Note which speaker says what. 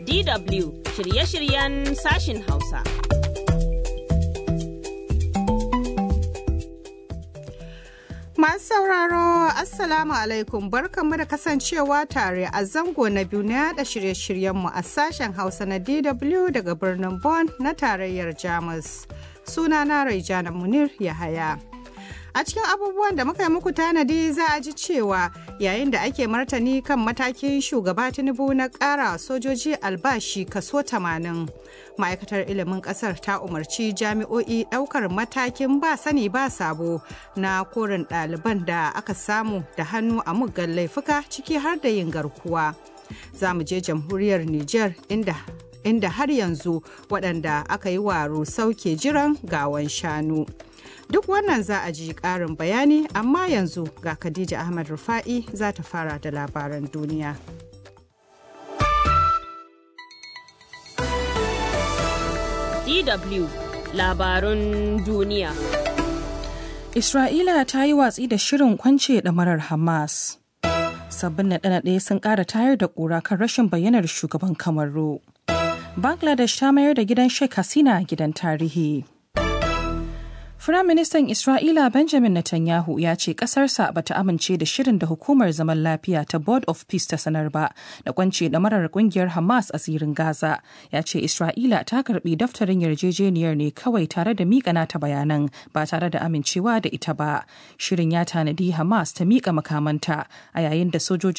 Speaker 1: DW shirye-shiryen sashin Hausa.
Speaker 2: Masu sauraro Assalamu alaikum barkanmu da kasancewa tare a zango na biyu na yada shirye-shiryenmu a sashen Hausa na DW daga birnin Bonn na tarayyar Jamus. Sunana Raijana Munir Yahaya. A cikin abubuwan da muka yi muku tanadi za a ji cewa yayin da ake martani kan matakin shugaba Tinubu na ƙara sojoji albashi kaso 80. Ma'aikatar ilimin ƙasar ta umarci jami'o'i ɗaukar matakin ba sani ba sabo na korin ɗaliban da aka samu da hannu a muggan laifuka ciki har da yin garkuwa. Za mu je jamhuriyar Nijar inda inda har yanzu waɗanda aka yi wa rusau ke jiran gawan shanu. Duk wannan za a ji ƙarin bayani amma yanzu ga Khadija Ahmad Rufa'i za ta fara da labaran duniya.
Speaker 1: DW labarun duniya.
Speaker 3: Isra'ila ta yi watsi da shirin kwance ɗamarar Hamas. Sabbin naɗe-naɗe sun ƙara tayar da ƙura kan rashin bayyanar shugaban Kamaru. Bangladesh ta mayar da gidan Sheikh Hasina gidan tarihi. Firaministan Isra'ila Benjamin Netanyahu ya ce ƙasarsa ba ta amince da shirin da hukumar zaman lafiya ta Board of Peace ta sanar ba da kwance marar ƙungiyar Hamas a zirin Gaza. Ya ce Isra'ila ta karbi daftarin yarjejeniyar ne kawai tare da miƙa nata bayanan ba tare da amincewa da ita ba. Shirin ya tanadi Hamas ta miƙa makamanta a yayin da sojoji